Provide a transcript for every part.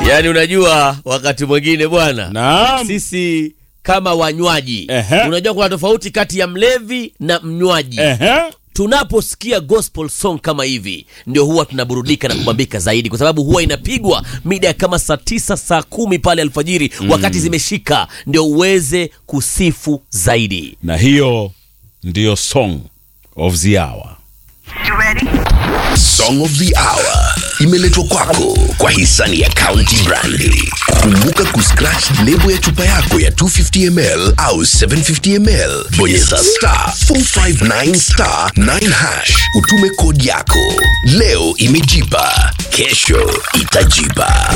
Yaani unajua wakati mwingine bwana, Naam. sisi kama wanywaji Ehe. unajua kuna tofauti kati ya mlevi na mnywaji. Ehe. Tunaposikia gospel song kama hivi, ndio huwa tunaburudika na kubambika zaidi, kwa sababu huwa inapigwa mida ya kama saa tisa saa kumi pale alfajiri, wakati zimeshika, ndio uweze kusifu zaidi. Na hiyo ndiyo song of the hour. Song of the Hour imeletwa kwako kwa hisani ya County Brandi. Kumbuka kuscratch lebo ya chupa yako ya 250ml au 750ml, bonyeza star 459 star 9 hash, utume kodi yako. Leo imejipa, kesho itajipa.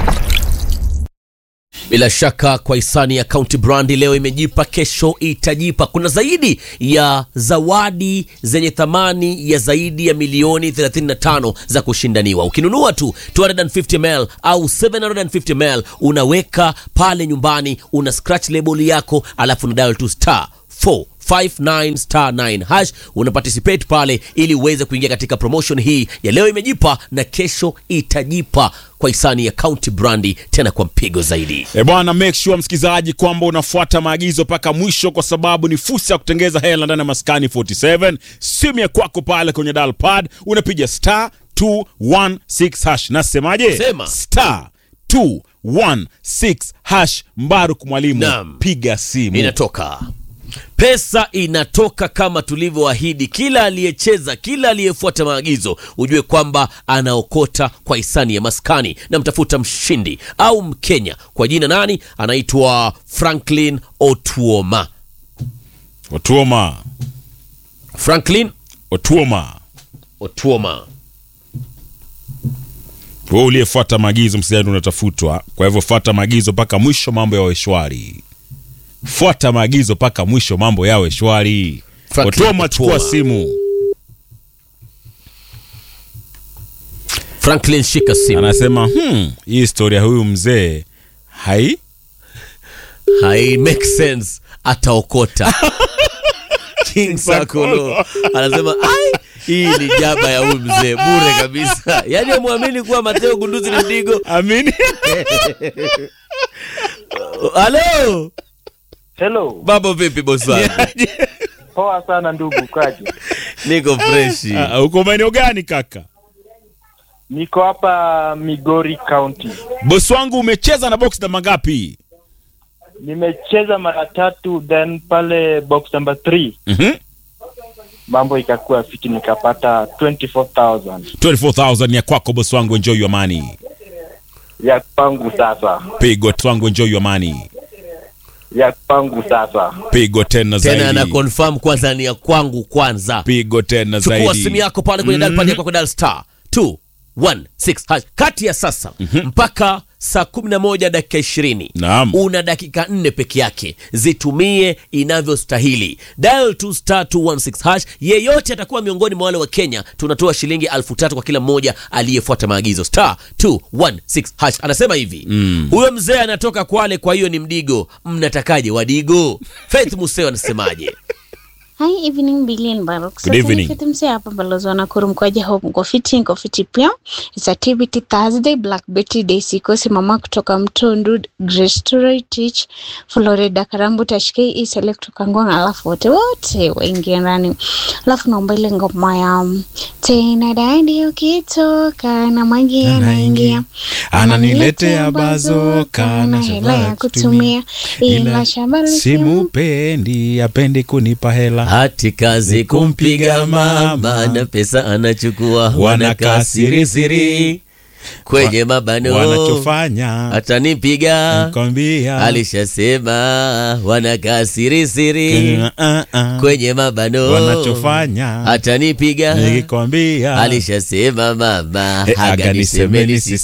Bila shaka kwa hisani ya County Brand leo imejipa, kesho itajipa. Kuna zaidi ya zawadi zenye thamani ya zaidi ya milioni 35 za kushindaniwa. Ukinunua tu 250ml au 750ml unaweka pale nyumbani, una scratch label yako, alafu una dial to star 459 star 9 hash una participate pale ili uweze kuingia katika promotion hii ya leo imejipa na kesho itajipa kwa hisani ya County Brandi, tena kwa mpigo zaidi. E bwana, make sure msikilizaji kwamba unafuata maagizo mpaka mwisho, kwa sababu ni fursa ya kutengeza hela ndani ya maskani 47. Simu ya kwako pale kwenye dial pad unapiga star 216 hash. Nasemaje? Sema. star 216 hash. Mbaruk mwalimu, Naam. piga simu. inatoka pesa inatoka kama tulivyoahidi. Kila aliyecheza, kila aliyefuata maagizo, ujue kwamba anaokota kwa hisani ya maskani. Na mtafuta mshindi au Mkenya kwa jina nani? Anaitwa Franklin Otuoma. Otuoma, Franklin Otuoma, Otuoma. wewe uliyefuata maagizo msikilizaji, unatafutwa. Kwa hivyo fuata maagizo mpaka mwisho, mambo yawe shwari. Fuata maagizo mpaka mwisho, mambo yawe shwari. Franklin Otuoma, chukua Otuoma. simu. Franklin, shika simu. anasema hmm, hii historia ya huyu mzee hai Hai make sense, ataokota. King Sakolo anasema ai, hii ni jaba ya huyu mzee bure kabisa. Yaani amwamini kuwa Mateo Gunduzi ni Mdigo. amini Halo, Hello, mambo vipi bosi wangu? poa sana ndugu Kaji. Niko freshi. Ah, uko maeneo gani kaka Niko hapa Migori County. bosi wangu umecheza na box namba ngapi Nimecheza mara tatu, then pale box number 3 Mhm. mambo ikakuwa fiti, nikapata 24000 24000 ya kwako bosi wangu enjoy your money ya kwangu sasa, pigo bosi wangu enjoy your money ya kwangu sasa. pigo tena Tena ana zaidi confirm kwanza ni ya kwangu kwanza. pigo tena Chukua zaidi simu yako pale kwenye dial pad yako kwa dial star 216 hash. Kati ya sasa mpaka saa 11 dakika 20. Naam. Una dakika nne peke yake, zitumie inavyostahili. Dial to star 216 hash. Yeyote atakuwa miongoni mwa wale wa Kenya, tunatoa shilingi elfu tatu kwa kila mmoja aliyefuata maagizo. Star 216 hash. Anasema hivi huyo mzee anatoka Kwale, kwa hiyo ni Mdigo. Mnatakaje Wadigo? Faith Museo anasemaje? Hi, evening Billy and Baruch. Good evening. Fiti mse hapa balozi wa Nakuru mkoaje hope mko fiti, mko fiti pia. It's activity Thursday, Black Betty Day, sikosi mama kutoka Mtundu, Grace Story Teach, Florida Karambu Tashkei, East Select kutoka Ngong, alafu wote wote waingia ndani. Alafu naomba ile ngoma ya um, tena dadi ukitoka na maji yanaingia ananiletea bazoka na hela ya kutumia ila shamba simupendi apendi kunipa hela hati kazi kumpiga mama na pesa anachukua Wanakaa wanakaa siri siri kwenye mabano wanachofanya atanipiga kwambia alishasema wanakaa siri siri Ah, ah. kwenye mabano wanachofanya atanipiga nikikwambia alishasema mama Eh, haga aga nisemeni nisemeni sisi